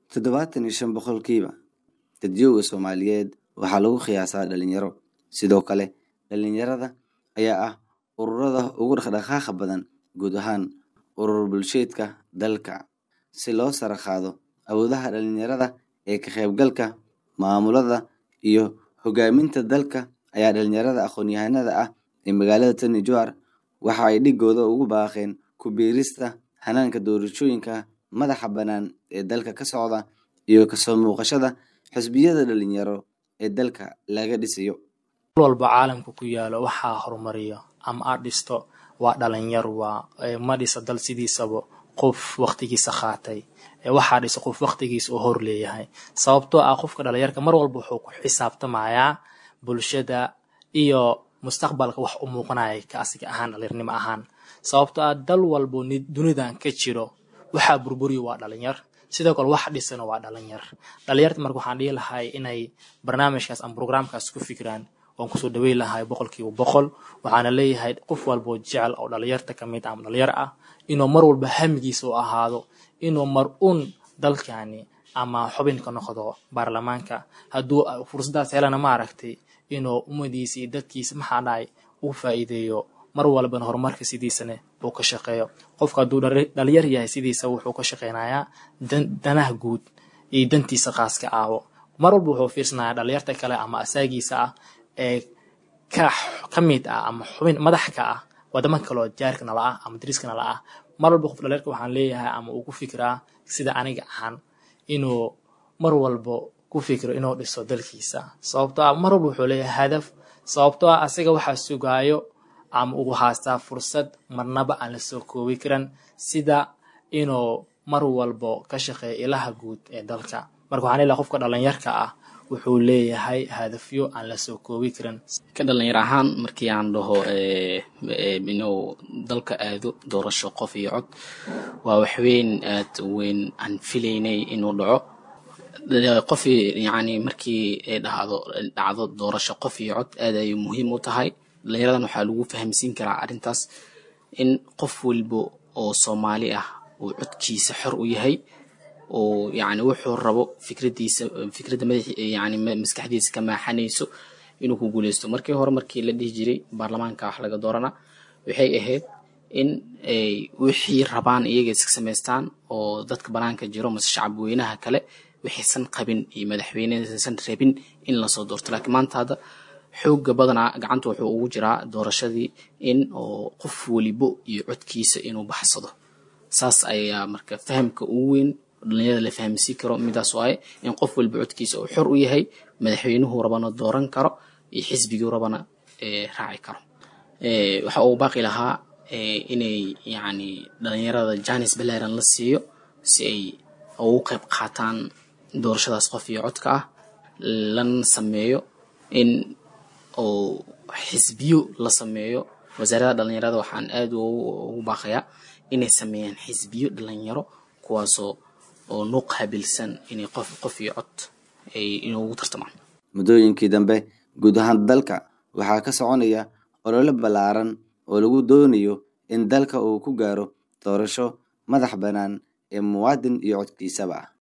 toddobaatan iyo shan boqolkiiba dadyoga soomaaliyeed waxaa lagu qiyaasaa dhalinyaro sidoo kale dhalinyarada ayaa ah ururada ugu dhaqdhaqaaqa badan guud ahaan urur bulsheedka dalka si loo sara qaado awoodaha dhalinyarada ee ka qaybgalka maamulada iyo hogaaminta dalka ayaa dhalinyarada aqoon-yahanada ah ee magaalada tani jowhar waxa ay dhigooda ugu baaqeen ku biirista hanaanka doorashooyinka madaxa bannaan ee dalka ka socda iyo kasoo muuqashada xisbiyada dhalinyaro ee dalka laga dhisayo walba caalamka ku yaalo waxaa horumariyo ama aad dhisto waa dhalinyar waa ma dhisa dal sidiisaba qof waqtigiisa qaatay waxaa dhisa qof waqtigiisa oo hor leeyahay sababtoo ah qofka dhalinyarka mar walba wuxuu ku xisaabtamayaa bulshada iyo mustaqbalka wax u muuqanaya ka asiga ahaan dhalinyarnimo ahaan sababtoo ah dal walbo dunidan ka jiro waxaa burburiyo waa dhalinyar sidoo kale wax dhisana waa dhalinyar dhalinyarta marka waxaan dhihi lahay inay barnaamijkaas ama brograamkaas ku fikiraan waan kusoo dhaweyn lahay boqolkiiba boqol waxaana leeyahay qof walboo jecel oo dhalinyarta kamid ama dhalinyar ah inuu mar walba hamigiisa u ahaado inuu mar un dalkani ama xubin ka noqdo baarlamaanka hadduu fursadaas helana maaragtay inuu ummadiisa iyo dadkiisa maxaa dhahay uu faa'iideeyo mar walbana horumarka sidiisana uu ka shaqeeyo qofka hadduu dhalinyar yahay sidiisa wuxuu ka shaqeynayaa danaha guud iyo dantiisa qaaska aawo mar walba wuxuu fiirsanayaa dhalinyarta kale ama asaagiisa ah ee ka ka mid ah ama xubin madax ka ah wadamo kaloo jaarka nala ah ama dariska nala ah mar walba qof dhalinyarka waxaan leeyahay ama uu ku fikiraa sida aniga ahaan inuu mar walba ku fikiro inuu dhiso dalkiisa sababtoo ah mar walba wuxuu leeyahay hadaf sababtoo ah asaga waxaa sugaayo ama uu haastaa fursad marnaba aan la soo koobi karan sida inuu mar walbo ka shaqeeyo ilaha guud ee dalka marka waxaan leeyahay qofka dhalinyarka ah wuxuu leeyahay hadafyo aan la soo koobi karin ka dhalinyar ahaan markii aan dhaho inuu dalka aado doorasho qof iyo cod waa waxweyn aad weyn aan filaynay inuu dhaco qof yani markii ay dhacdo dhacdo doorasho qof iyo cod aad ayay muhiim u tahay dhalinyaradan waxaa lagu fahamsiin karaa arrintaas in qof walba oo soomaali ah uu codkiisa xor u yahay oo yani wuxuu rabo fikradiisa fikradda madax yani maskaxdiisa ka maaxanayso inuu ku guuleysto markii hore markii la dhihi jiray baarlamaanka wax laga doorana waxay ahayd in ay wixii rabaan iyaga iska samaystaan oo dadka banaanka jiro mase shacab weynaha kale waxaysan qabin iyo madaxweynehaysan rabin in lasoo doorto laakiin maanta hadda xooga badanaa gacanta wuxuu ugu jiraa doorashadii in oo qof welibo iyo codkiisa inuu baxsado saas ayaa marka fahamka ugu weyn dhalinyarada la fahamsiin karo midaas waaye in qof walba codkiisa uu xor u yahay madaxweynuhu rabana dooran karo iyo xisbigii rabana raaci karo waxa uu baaqi lahaa inay yani dhalinyarada janis balaaran la siiyo si ay ugu qayb qaataan doorashadaas qof iyo codka ah lana sameeyo in oo xisbiyo la sameeyo wasaaradda dhalinyarada waxaan aad ugu baaqayaa inay sameeyaan xisbiyo dhalinyaro kuwaasoo oo noo qaabilsan inay qof qof iyo cod ay inoogu tartamaan muddooyinkii dambe guud ahaan dalka waxaa ka soconaya olole ballaaran oo lagu doonayo in dalka uu ku gaaro doorasho madax bannaan ee muwaadin iyo codkiisaba ah